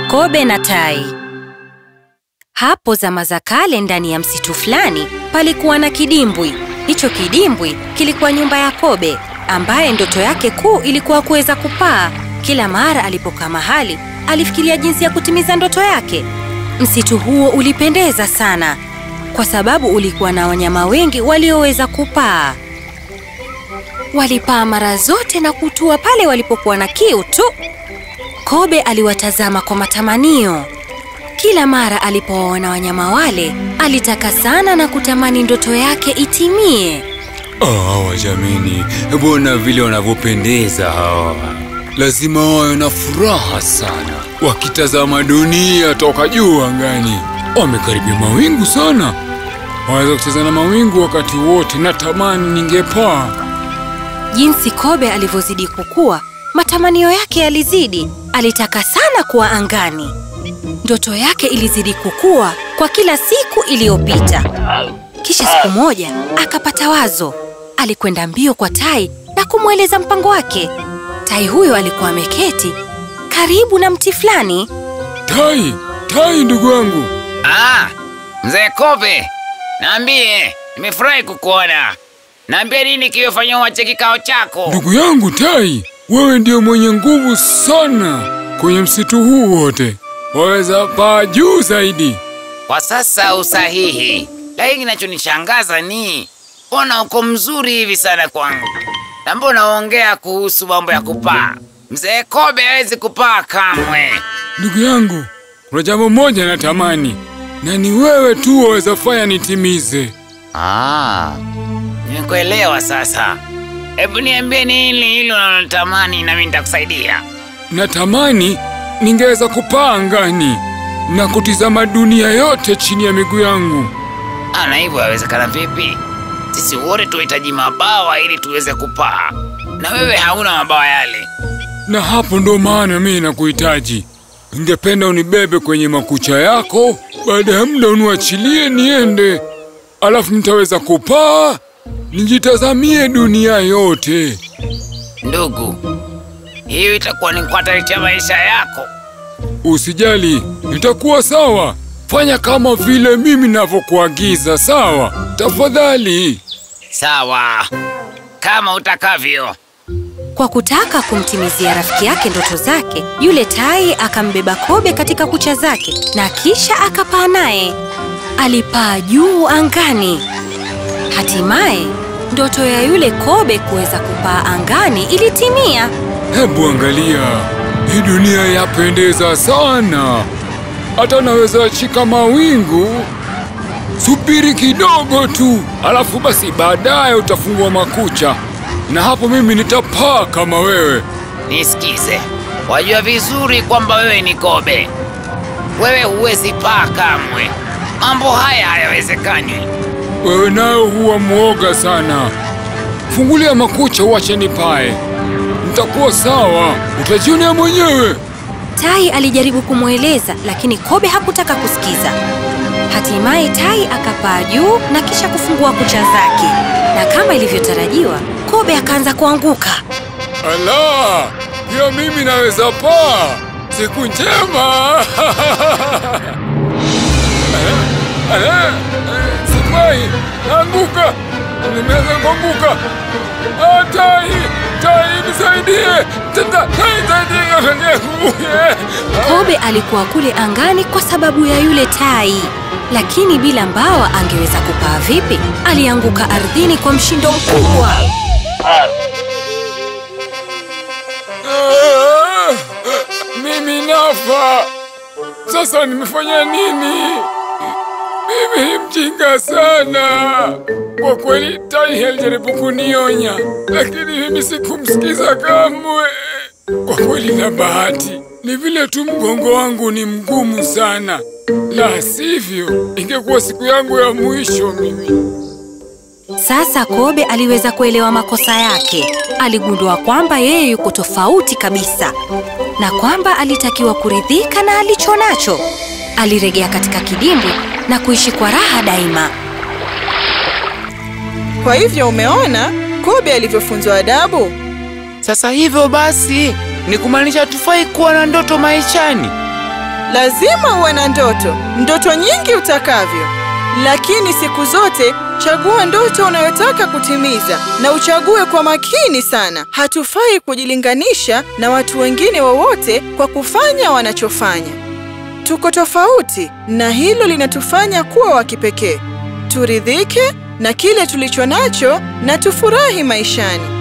Kobe na Tai. Hapo zama za kale, ndani ya msitu fulani palikuwa na kidimbwi. Hicho kidimbwi kilikuwa nyumba ya Kobe, ambaye ndoto yake kuu ilikuwa kuweza kupaa. Kila mara alipokaa mahali, alifikiria jinsi ya kutimiza ndoto yake. Msitu huo ulipendeza sana kwa sababu ulikuwa na wanyama wengi walioweza kupaa. Walipaa mara zote na kutua pale walipokuwa na kiu tu. Kobe aliwatazama kwa matamanio. Kila mara alipowaona wanyama wale, alitaka sana na kutamani ndoto yake itimie. Ah, hawa jamini, mbona vile wanavyopendeza hawa! Lazima wawe na furaha sana wakitazama dunia toka juu angani. Wamekaribia mawingu sana, waweza kucheza na mawingu wakati wote. Natamani ningepaa. Jinsi Kobe alivyozidi kukua, matamanio yake yalizidi. Alitaka sana kuwa angani. Ndoto yake ilizidi kukua kwa kila siku iliyopita. Kisha siku moja akapata wazo. Alikwenda mbio kwa Tai na kumweleza mpango wake. Tai huyo alikuwa ameketi karibu na mti fulani. Tai, Tai ndugu yangu, Ah, mzee Kobe, naambie, nimefurahi kukuona. Naambie nini kilifanya uache kikao chako? ndugu yangu Tai, wewe ndiyo mwenye nguvu sana kwenye msitu huu wote. Waweza paa juu zaidi. Kwa sasa usahihi, lakini kinachonishangaza ni mbona uko mzuri hivi sana kwangu, na mbona unaongea kuhusu mambo ya kupaa? Mzee Kobe hawezi kupaa kamwe. Ndugu yangu, kuna jambo moja natamani, na ni wewe tu waweza fanya nitimize. Ah, nimekuelewa sasa. Hebu niambie nini hilo unalotamani, nami nitakusaidia. Natamani ningeweza kupaa angani na kutizama dunia yote chini ya miguu yangu. Ah, na hivyo yawezekana vipi? Sisi wote tunahitaji mabawa ili tuweze kupaa, na wewe hauna mabawa yale. Na hapo ndo maana mimi nakuhitaji. Ningependa unibebe kwenye makucha yako, baada ya muda uniachilie niende, alafu nitaweza kupaa nijitazamie dunia yote. Ndugu, hiyo itakuwa ni kuhatarisha maisha yako. Usijali, itakuwa sawa. Fanya kama vile mimi navyokuagiza, sawa? Tafadhali. Sawa, kama utakavyo. Kwa kutaka kumtimizia rafiki yake ndoto zake, yule tai akambeba Kobe katika kucha zake na kisha akapaa naye. Alipaa juu angani. Hatimaye ndoto ya yule Kobe kuweza kupaa angani ilitimia. Hebu angalia, hii dunia yapendeza sana, hata naweza shika mawingu. Subiri kidogo tu, alafu basi baadaye utafungua makucha, na hapo mimi nitapaa kama wewe. Nisikize, wajua vizuri kwamba wewe ni Kobe. Wewe huwezi paa kamwe. Mambo haya hayawezekani. Wewe nayo huwa mwoga sana. Fungulia makucha, uache nipae, nitakuwa sawa, utajionea mwenyewe. Tai alijaribu kumweleza, lakini Kobe hakutaka kusikiza. Hatimaye tai akapaa juu na kisha kufungua kucha zake, na kama ilivyotarajiwa, Kobe akaanza kuanguka. Ala, pia mimi naweza paa. Siku njema. Eh, eh, Sifai, naanguka, nimeanza kuanguka. Ah, Tai, Tai, nisaidie. Tata, Tai, nisaidie, nianguke. Kobe alikuwa kule angani kwa sababu ya yule tai, lakini bila mbawa angeweza kupaa vipi? Alianguka ardhini kwa mshindo mkubwa. Ah, Mimi nafa. Sasa nimefanya nini? Mimi ni mjinga sana. Kwa kweli Tai alijaribu kunionya, lakini mimi sikumsikiza kamwe. Kwa kweli na bahati ni vile tu mgongo wangu ni mgumu sana, la sivyo ingekuwa siku yangu ya mwisho mimi. Sasa Kobe aliweza kuelewa makosa yake. Aligundua kwamba yeye yuko tofauti kabisa na kwamba alitakiwa kuridhika na alicho nacho. Alirejea katika kidimbwi na kuishi kwa raha daima. Kwa hivyo umeona Kobe alivyofunzwa adabu. Sasa hivyo basi ni kumaanisha tufai kuwa na ndoto maishani. Lazima uwe na ndoto, ndoto nyingi utakavyo, lakini siku zote chagua ndoto unayotaka kutimiza na uchague kwa makini sana. Hatufai kujilinganisha na watu wengine wowote kwa kufanya wanachofanya. Tuko tofauti na hilo linatufanya kuwa wa kipekee. Turidhike na kile tulicho nacho na tufurahi maishani.